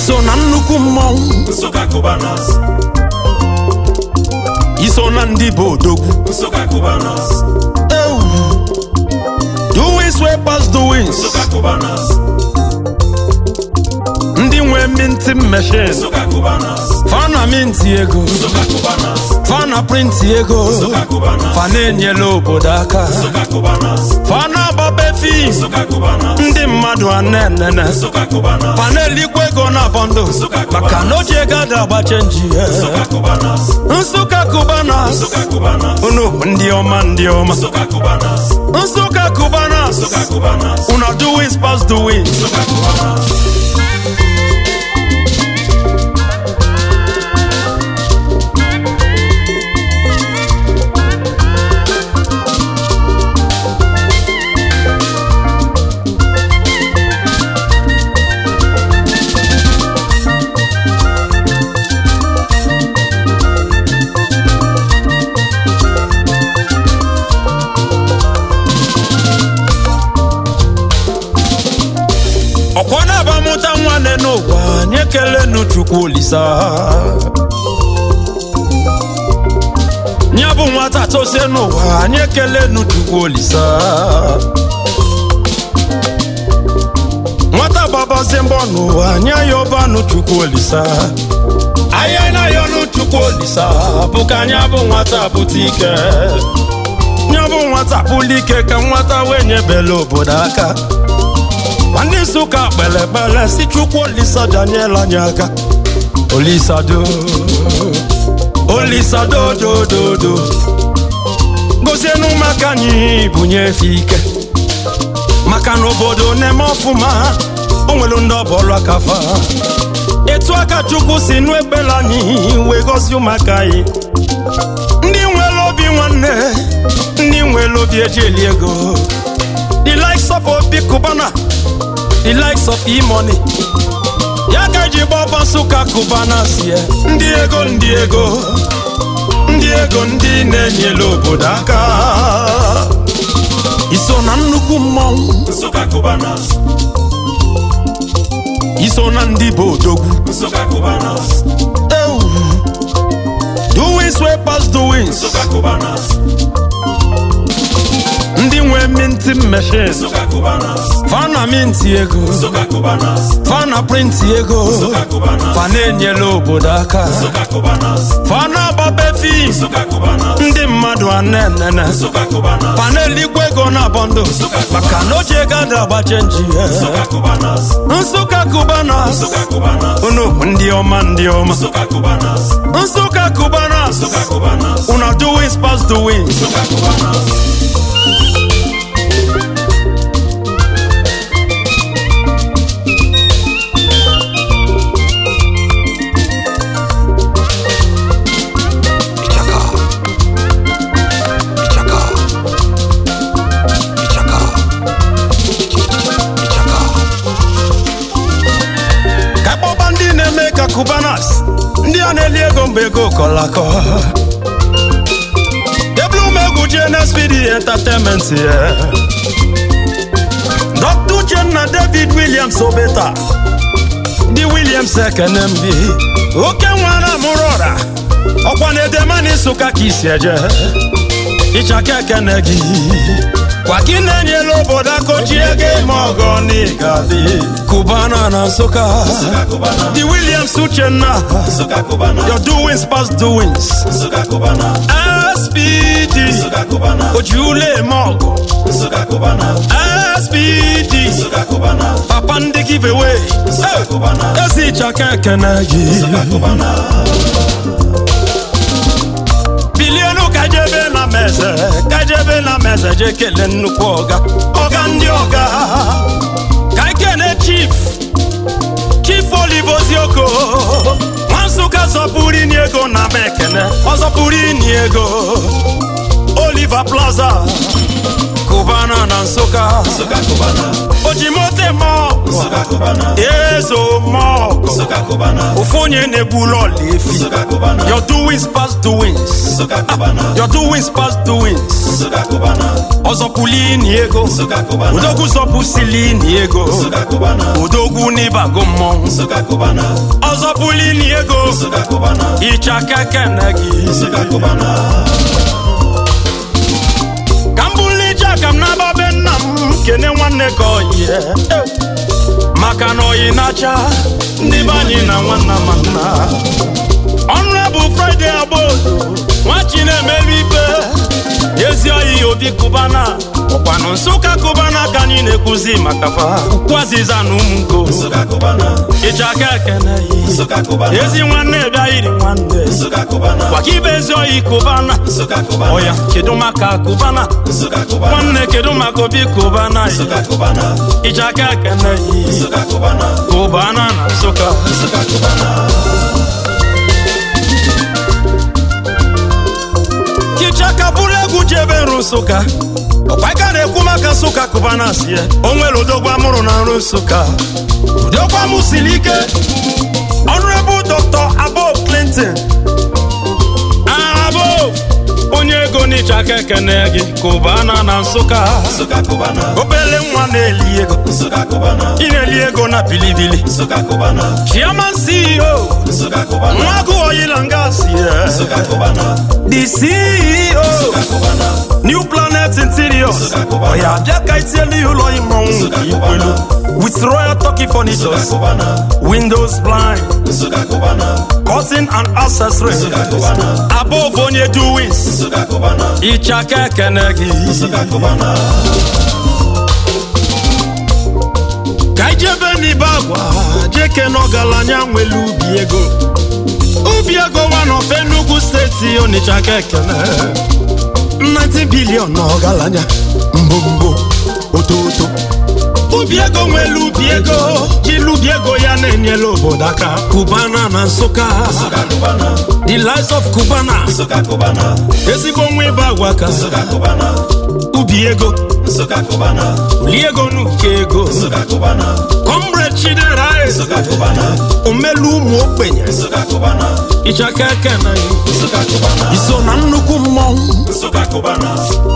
iso na nnukwu mmọnwụ Nsụka Cubanas, iso na ndị bụ odogwu Nsụka Cubanas, ewu doings wey pass doings Nsụka Cubanas, ndị nwe minti machine Nsụka Cubanas, fana minti ego Nsụka Cubanas, fana printi ego Nsụka Cubanas, fana enyela obodo aka Nsụka Cubanas, fana agbabe fim Nsụka Cubanas, ndị mmadụ anenene Nsụka Cubanas, fana elikwa ego na bọndụ maka na oji ego ada agba chenji Nsụka Cubanas, nsụka kubanas Nsụka Cubanas, unu bụ ndị ọma ndị ọma Nsụka Cubanas, nsụka kubanas Nsụka Cubanas, una doings pass doings Nsụka Cubanas. ọkwa na-abamụta nwanne n'ụwa anyị ekelenu chukwu olisa ya bụ nwata tosie n'ụwa anyị ekelenu chukwu olisa nwata gbabazie mbọ n'ụwa anyị ayọbanụ chukwu olisa anyị na-ayọnụ chukwu olisa bụ ka anyị bụ nwata bute ike ya bụ nwata bụli ike ka nwata wee nyebela obodo aka nwanne nsụka kpere ekpere si chukwu olisa daniel anyị aka olisado olisado dododo gozienu maka anyị bunye efe ike maka na obodo na-eme ọfụma o nwere ndị ọbọlụ aka fa etu aka chukwu si nụ ekpere anyị wee gọzie ụmụaka anyị ndị nwere obi nwanne ndị nwere obi eji eli ego the likes of obi kubana the likes of e-money ya ka eji gbaba nsụka kubana sie ndị ego ndị ego ndị ego ndị na-enyere obodo aka iso na nnukwu mmọnwụ Nsụka Cubanas, iso na ndị bụ odogwu Nsụka Cubanas, ewu doings wey pass doings Nsụka Cubanas, ndị nwe minti machine Nsụka Cubanas, fana minti ego Nsụka Cubanas, fana printi ego Nsụka Cubanas, fana enyela obodo aka Nsụka Cubanas, fana agbabe fim Nsụka Cubanas, ndị mmadụ anenene Nsụka Cubanas, fana elikwa ego na bọndụ maka na oji ego ada agba chenji Nsụka Cubanas, nsụka kubanas Nsụka Cubanas, unu bụ ndị ọma ndị ọma Nsụka Cubanas, nsụka kubanas Nsụka Cubanas, una doings pass doings Nsụka Cubanas. Ichaka. Ichaka. Ichaka. Ichaka. ka kpọba ndị na-eme ka kubanas ndị a na-eli ego mgbe ego kọlakọ deblu m egwu gnspd entertainment ya dr uchenna david williams obeta ndị williams ekene mbi oke nwara mụrụ ọra ọkwa na edemani nsụka ka isi eje ịchaka ekene gị kwa gị na-enyela obodo aka oji ego ime ọgọ n'ịgadị kubana na nsụka the williams uchenna Nsụka Cubanas, your doings past doings Nsụka Cubanas, spd Nsụka Cubanas, ojiule eme ọgụ Nsụka Cubanas, spd Nsụka Cubanas, papa ndị giveaway Nsụka Cubanas, ezi ịchaka ekene gị Nsụka Cubanas, bilionu kajebe na meze kajebe na meze je kele nnukwu ọga ọga ndị ọga ka ikene chief chief olive ozioko nwa nsụka zọpụrụ ini ego na m ekene ọ zọpụrụ ini ego oliver plaza kubana na nsụka Nsụka Cubanas, ojimote mọ Nsụka Cubanas, ee ezomọgụ Nsụka Cubana. ofu onye na-egburu ọla efi Nsụka Cubana. your doings past doings Nsụka Cubana. your doings past doings Nsụka Cubana. ọzọpụlini ego Nsụka Cubana. odogwu zọpụsilini ego Nsụka Cubana. odogwu n'ịbago mmọnwụ Nsụka Cubana. ọzọpụlini ego Nsụka Cubana. ịchaka kene gị Nsụka Cubana. ka m bụrụ ije aka m n'aba be nna m kene nwanne ka oyi maka na oyi na-acha ndị be anyị na nwanna ma nna ọnụ bụ fraịde agbodo nwachi na-emelu ibe ezi oyi obi kụbana ọkwanụ nsụka kụbana ka anyị na-ekwuzi maka fa ukwu azịza na ụmụnko Nsụka Cubana. ịchaka ekene yi Nsụka Cubana. ezi nwanne bịa yiri nwanne Nsụka Cubana. gwaka ibe ezi oyi kụbana Nsụka Cubana. ọya kedu maka kụbana Nsụka Cubana. nwanne kedu maka obi kụbana yi Nsụka Cubana. ịchaka ekene yi Nsụka Cubana. kụbana na nsụka Nsụka Cubana. kichaka bụrụ egwu jebe nrụ nsụka ọkwaika na-ekwu maka nsụka kụbana sie o nwere odogwu amụrụ na nrụ nsụka udogwu amụ siri ike ọnụrebụ dr abob clinton abob onye ego n'ịchaka ekene gị kụbana na nsụka Nsụka Cubana. obele nwa na-eli ego Nsụka Cubana. ị na-eli ego na bilibili Nsụka Cubana. chairman ceo Nsụka Cubana. nwagu oyila nga sie Nsụka Cubana. the ceo Nsụka Cubana. new planet interiors Nsụka Cubana. ọya bịa ka itielu ya ụlọ ịmọnwụ Nsụka nke ikwelu with royal turkey Nsụka furnitures Cubana. windows blind Nsụka Cubana. curtain and accessories Nsụka Cubana. above onye doings Nsụka Cubana. ịchaka ekene gị Nsụka Cubana. ka ijebe n'ibe agwa jeke n'ọgaranya nwere ubi ego ubi ego one Enugu steeti Onitsha ka ekene 90 bilion n'ọgaranya mbombo ototo ubi ego nwere ubi ego jilu ubi ego ya na-enyere obodo aka Cubana na Nsụka Nsụka Cubana. the lives of Cubana Nsụka Cubana. ezigbo nwa ịba agwa ka Nsụka Cubana. ubi ego Nsụka Cubana. li ego n'uke ego Nsụka Cubana. comrade Chidera Nsụka Cubana. omelu ụmụ ogbenye Nsụka Cubana. ịchaka ekene Nsụka Cubana. iso na nnukwu mmọnwụ Nsụka Cubana.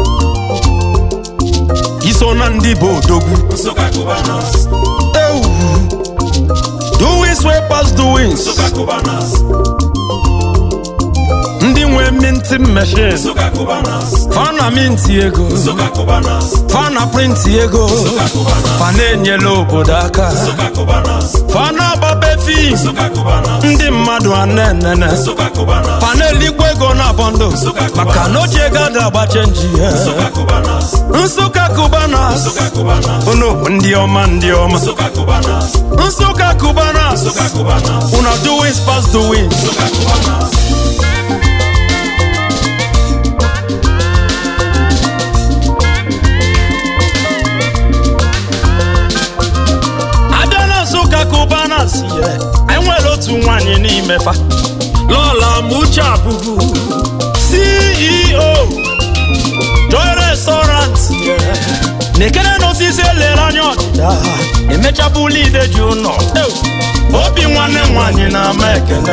iso na ndị bụ odogwu Nsụka Cubana. ewu doings wey pass doings Nsụka Cubana. ndị nwe minti machine Nsụka Cubana. fana minti ego Nsụka Cubana. fana printi ego Nsụka Cubana. fana enyela obodo aka Nsụka Cubana. fana agbabe fim Nsụka Cubana. ndị mmadụ anenene Nsụka Cubana. fana elikwa ego na bọndụ maka na oche ego ada agbache nji ya Nsụka Cubana. nsụka kubana Nsụka Cubana. unu bụ ndị ọma ndị ọma Nsụka Cubana. nsụka kubana Nsụka Cubana. una doings pass doings Nsụka Cubana. abịa na nsụka kubana si ya anyị nwere otu nwaanyị n'ime fa lọla muche abụbu ceo joy restaurant na-ekene n'osisi elere anya ọdịda emechabụla ide ji ụlọ obi nwanne nwaanyị na-ama ekene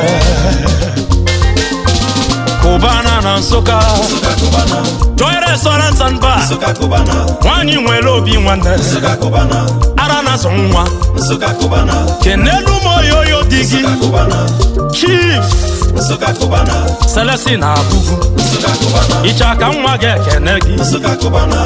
kubana na nsụka Nsụka Cubana. joy restaurant and bar Nsụka Cubana. nwaanyị nwere obi nwanne Nsụka Cubana. ara na-azụ nwa Nsụka Cubana. kenelu m oyoyo di gị Nsụka Cubana. chief Nsụka Cubana. Celestine abụbu Nsụka Cubana. ịcha ka nwa gị ekene gị Nsụka Cubana.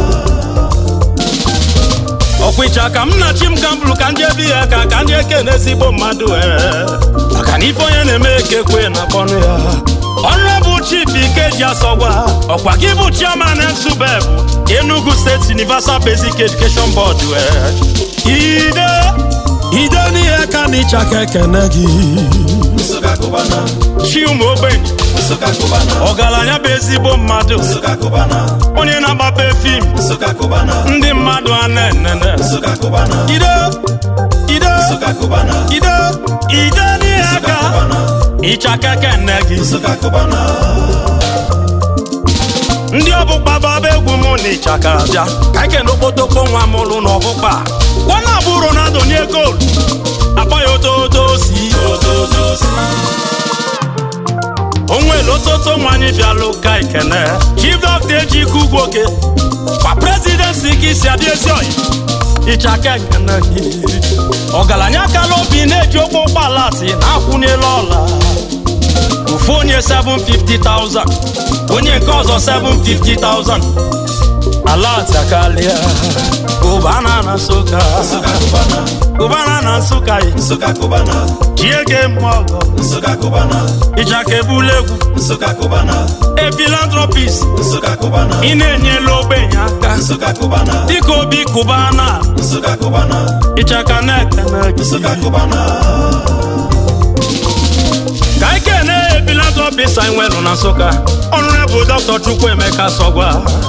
ọkwa ịcha ka m na chi m gambụrụ ka ndị ebi ya ka ka ndị ekene ezigbo mmadụ ee maka na ife onye na-eme ekekwe na bọnụ ya ọrụ bụ chief ikeji asọgwa ọkwa gị bụ chairman nsubeb enugu steeti universal basic education board ee ide ide n'ihe ka na ịcha ka ekene gị Nsụka Cubana. chi ụmụ ogbenye Nsụka Cubana. ọgaranya bụ ezigbo mmadụ Nsụka Cubana. onye na-agbape fim Nsụka Cubana. ndị mmadụ a na-enene Nsụka Cubana. ide ide Nsụka Cubana. ide ide n'ihe Nsụka aka Cubana. ịchaka kene gị Nsụka Cubana. ndị ọbụkpa baba egwu mụ na ịchaka bịa ka ekene okpotokpo nwa m lụ n'ọbụkpa nwana abụ ronaldo nye gol ototosi Ototosi. onwere ototo nwanyị bịalụ ka ikene chief doctor ejike ugwoke kwa presidency ka isi adị ezi oyi ịchaka nkene gị ọgaranya kala obi na-eji ụgbọ ụgbọala ati na-akwụnyela ọla ofu onye 750,000 onye nke ọzọ 750,000 ala atakalịa ụbana na nsụka Nsụka Cubana. ụbana na nsụka yi Nsụka Cubana. chiege mmọgọ Nsụka Cubana. ịchaka ebula egwu Nsụka Cubana. a philanthropist Nsụka Cubana. ị na-enyela ogbenye aka Nsụka Cubana. dịka obi kụbana Nsụka Cubana. ịchaka na-ekene gị Nsụka Cubana. ka ike na philanthropist anyị nwere na nsụka ọnụrụ bụ dr chukwuemeka sọgwa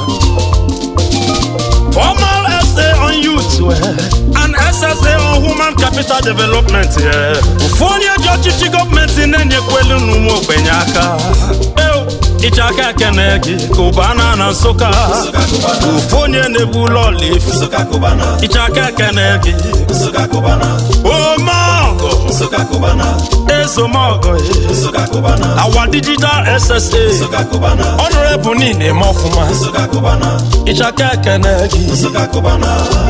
formal essay on youth eh, and SSA on human capital development eh. ofu onye ji ọchịchị gọọmenti na-enyekwelu n'ụmụ ogbenye aka Eo, ịchaka ekene gị ka ụbana na nsụka Nsụka Cubana. ofu onye na-ebu ụlọ ọla efi Nsụka Cubana. ịchaka ekene gị Nsụka Cubana. omeọgụ Nsụka Cubana. ezomọgụ eh. Nsụka Cubana. our digital ssa Nsụka Cubana. ọnụrebụ niile eme ọfụma Nsụka Cubana. ịchaka ekene gị Nsụka Cubana.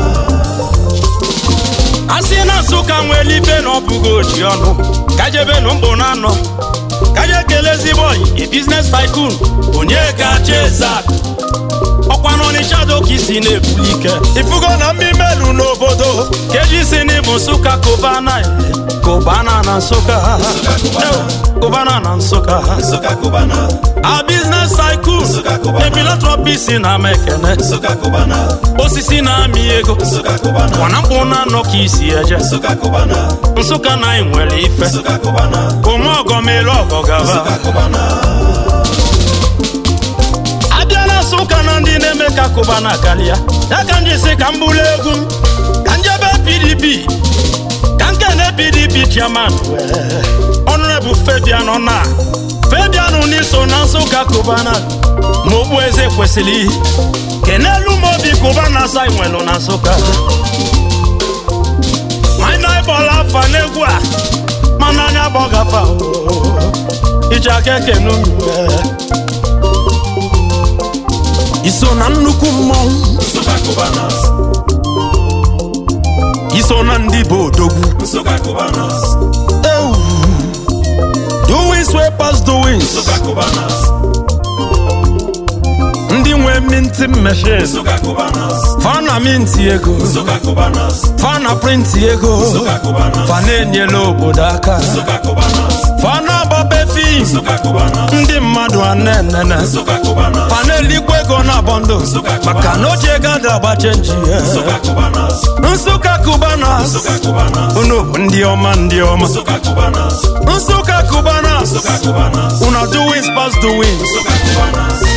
a sị na nsụka nwere ife na ọ bụghị oji ọnụ ka jebenu mkpụ na anọ ka je kele ezigbo oyi a business tycoon onye ga-achị ezak ọkwa n'ọnịcha doka isi na-ebuli ike ifugo na mmimelu n'obodo ka eji si n'ịbụ nsụka kụbana kụbana na nsụka Cubana. kụbana na nsụka Nsụka Cubana. a business tycoon Nsụka Cubana. a philanthropist na ama ekene Nsụka Cubana. osisi na-amị ego Nsụka Cubana. mana mkpụ na anọ ka isi eje Nsụka Cubana. nsụka na anyị nwere ife Nsụka Cubana. ome ọgọ mere ọgọ gaba Nsụka Cubana. abịa na nsụka na ndị na-eme ka kụba na karịa ya ka m ji si ka m bụrụ egwu m ka njebe pdp ka nkene pdp chairman ọnụrebụ febian na febian n'iso na nsụka kụba na ma okpu eze kwesịrị kenelu m obi kụba na asa nwelu na nsụka mana ịbọla afa n'egwu a mana anya gbọgafa iji aka ekene unu iso na nnukwu mmọnwụ Nsụka Cubana. iso na ndị bụ odogwu Nsụka Cubana. ewu doings wey pass doings Nsụka Cubana. ndị nwe minti machine Nsụka Cubana. fana minti ego Nsụka Cubana. fana printi ego Nsụka Cubana. fana enyela obodo aka Nsụka Cubana. fana agbabe fim Nsụka Cubana. ndị mmadụ anenene Nsụka Cubana. fana elikwa ego na bọndụ maka na oche gada agba chenji Nsụka Cubana. nsụka kubana Nsụka Cubana. unu bụ ndị ọma ndị ọma Nsụka Cubana. nsụka kubana Nsụka Cubana. una doings pass doings Nsụka Cubana.